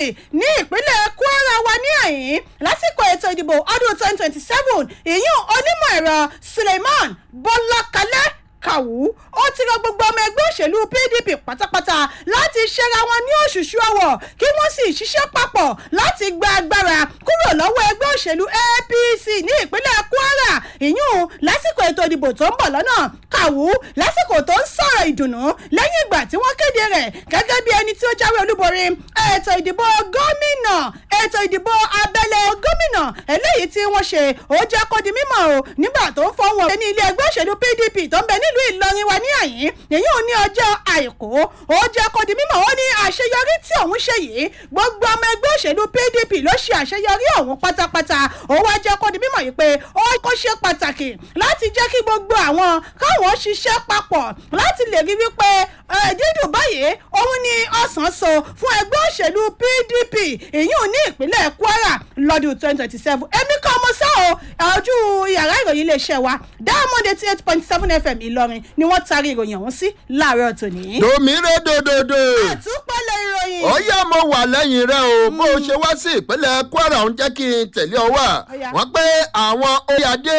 ní ìpínlẹ̀ kwara wa ní àyín lásìkò ètò ìdìbò ọdún twenty twenty seven ìyún onímọ̀ ẹ̀rọ suleiman bọ́lákalẹ́ kàwú ó ti rọ gbogbo ọmọ ẹgbẹ́ òṣèlú pdp pátápátá láti ṣẹ́ra wọn ní òṣùṣù ọwọ̀ kí wọ́n sì ṣiṣẹ́ papọ̀ láti gba agbára kúrò lọ́wọ́ ẹgbẹ́ òṣèlú apc ní ìpínlẹ̀ kwara ìyún lásìkò ètò ìdìbò tó ń bọ̀ lọ́nà kàwú lásìkò tó ń sọ̀rọ̀ ìdùnnú lẹ́yìn ìgbà tí wọ́n kéde rẹ̀ gẹ́gẹ́ bí ẹni tí ó jáwé olúborí ètò ìdìbò gómìnà ètò ìdìbò abẹ́lé gómìnà eléyìí tí wọ́n ṣe ó jẹ́ kó di mímọ̀ o nígbà tó ń fọwọ́ ní ilé ẹgbẹ́ òṣèlú pdp tó ń bẹ nílùú ìlọrin wa ní àyín èyí ò ní ọjọ́ àìkú ó jẹ́ kó di mímọ̀ ó ní àṣeyọrí tí òun ṣe yìí gbogbo ọmọ ẹgbẹ́ òṣèlú pdp ló ṣe àṣeyọrí ọ̀hún pátápátá ó wá jẹ́ kó di mímọ̀ yìí pé ó kó ṣe pàtàkì láti jẹ́ kí gbogbo àwọn káwọn ṣiṣẹ́ papọ̀ láti lè rí wípé dídùn báyìí òun ni ọ̀sán so fún ẹgbẹ́ òṣèlú pdp èyí ò ní ìpínlẹ̀ kwara lọ́dún twenty twenty seven èmi kan mo sá o ojú yàrá ìròyìn iléeṣẹ́ wa diamond eighty eight point seven fm ìlọrin ni wọ́n taari ìròyìn ọ̀hún sí láàárọ̀ tòní. domire dododo àtúpalẹ̀ ìròyìn. ó yá mo wà lẹ́yìn rẹ o bó o ṣe wá sí ìpínlẹ̀ kwara ń jẹ́ kí n tẹ̀lé ọ wá Ó yá. wọ́n pé àwọn oyàdé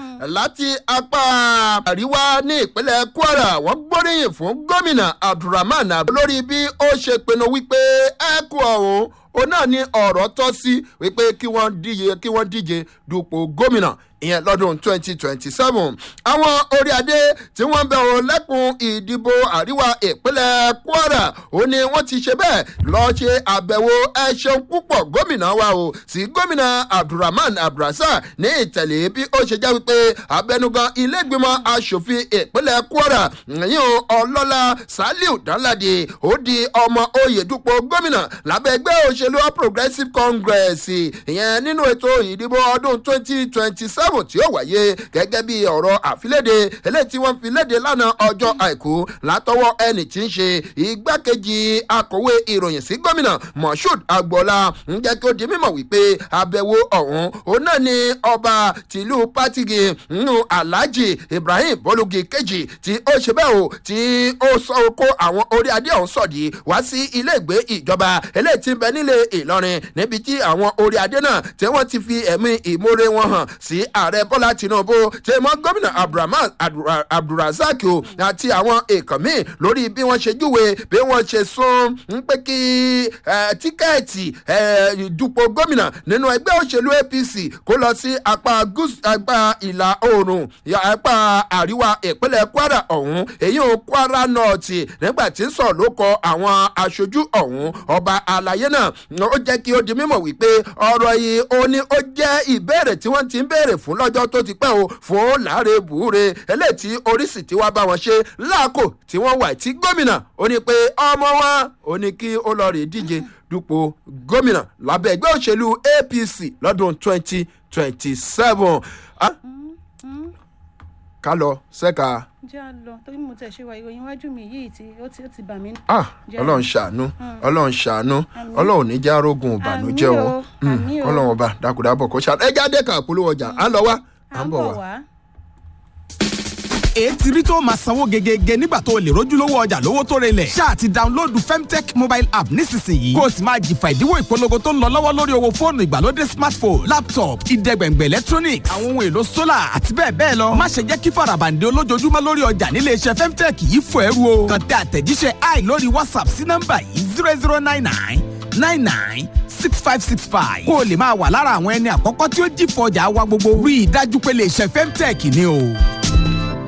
láti apá àríwá ní ìpínlẹ̀ kwara wọ́n gbóríyìn fún gómìnà abdulrahman abdul lórí bí ó ṣe pinnu wípé ẹ̀kú ọ̀hún òun náà ní ọ̀rọ̀ tọ́ sí wípé kí wọ́n díje kí wọ́n díje dupò gómìnà ìyẹn lọ́dún twenty twenty seven àwọn orí adé tí wọ́n bẹ̀ wọ́n lẹ́kùn ìdìbò àríwá ìpínlẹ̀ kwara ó ní wọ́n ti ṣe bẹ́ẹ̀ lọ́ọ́ ṣe àbẹ̀wò ẹ ṣeun púpọ̀ gómìnà wa o sí gómìnà abdulrahman abdulrasaq ní ìtẹ̀lé bí ó ṣe jẹ́ wípé abẹnugan ilégbìmọ̀ asòfin ìpínlẹ̀ kwara yíyan ọlọ́lá saliu danladi ó di ọmọ oyè dupò gómìnà lábẹ́ ẹgbẹ́ òṣèlú all progressives congress ìyẹn nínú ètò ìdìbò ọdún twenty twenty seven tí ó wáyé gẹ́gẹ́ bí ọ̀rọ̀ àfiléde eléyìí tí wọ́n fi léde lánàá ọjọ́ àìkú látọwọ́ ẹni tí ń ṣe igbákejì akọ̀wé ìròyìn sí gómìnà moshood agboola ń jẹ́ kí ó di mímọ̀ wípé àbẹ̀wò ọ̀hún òun náà ni ọba tìlú pátigi nínú alhaji ibrahim bolugi kejì tí ó ṣe bẹ́ẹ̀ o tí ó sọ kó àwọn orí adé ọ̀hún sọ̀dí wá sí ilé ìgbé ìjọba eléyìí tí ń bẹ nílé ìlọrin níbi tí àwọn orí adé náà tí wọ́n ti fi ẹ̀mí ìmoore wọn hàn sí ààrẹ bọ́lá tinubu tí mọ́ gómìnà abdulrahman Abdul- abdulrasaq o àti àwọn èèkàn míì lórí bí wọ́n ṣe júwe bí wọ́n ṣe sún ń pé kí eh, tíkẹ́ẹ̀tì eh, ìdúpọ̀ gómìnà nínú ẹgbẹ́ òṣèlú apc kó lọ sí apá gúúsù apá ìlà oòrùn ya- apá àríwá ìpínlẹ̀ kwara ọ̀hún èyí ò kwara north nígbà tí ń sọ̀ ló kọ àwọn aṣojú ọ̀hún ọba àlàyé náà ó jẹ́ kí ó di mímọ̀ wípé ọ̀rọ̀ yìí ó ní ó jẹ́ ìbéèrè tí wọ́n ti ń béèrè fún lọ́jọ́ tó ti pẹ́ o fún láre bùúre eléyìí tí oríṣi tí wàá bá wọn ṣe láàkó tí wọ́n wà tí gómìnà ó ní pé ọmọ wọn ó ní kí ó lọ rè díje dupò gómìnà lábẹ́ ẹgbẹ́ òṣèlú apc lọ́dún twenty twenty seven ká lọ sẹ́ka jẹ́ à lọ torí mo tẹ̀ ṣe wa ìròyìn iwájú mi yìí tí ó ti ó ti bà mí. ah Jẹ́ ọlọ́run lọ. ṣàánú ọlọ́run ṣàánú Àmín. ọlọ́run ní já rógun ìbànújẹ́ Àmín o o, Mm, àmín o. ọlọ́run ọba dákúdábọ̀ kó ṣàánú ẹ jáde kan àpolówó ọjà à ń lọ wá à ń bọ̀ wá. ètí rí tó máa sanwó gegege nígbà tó o lè rójúlówó ọjà lówó tó relẹ̀. ṣáà ti dáńlóòdù femtech mobile app nísinsìnyí. kó o sì máa jìfà ìdíwọ́ ìpolongo tó ń lọ lọ́wọ́ lórí owó fóònù ìgbàlódé smartphone laptop ìdẹ́gbẹ̀ngbẹ̀ electronics àwọn ohun èlò solar àti bẹ́ẹ̀ bẹ́ẹ̀ lọ. má ṣe jẹ́ kí farabande olójoojúmọ́ lórí ọjà nílé iṣẹ́ femtech yìí fò ẹrú o. kàn tẹ àtẹ̀jíṣẹ́ i lórí whatsapp sí nọ́mbà yìí zero zero nine nine nine nine six five six five. kó o lè máa wà lára àwọn ẹni àkọ́kọ́ tí ó jìfọ̀ ọjà wa gbogbo. rí i dájú pé lè ṣe femtech ni o.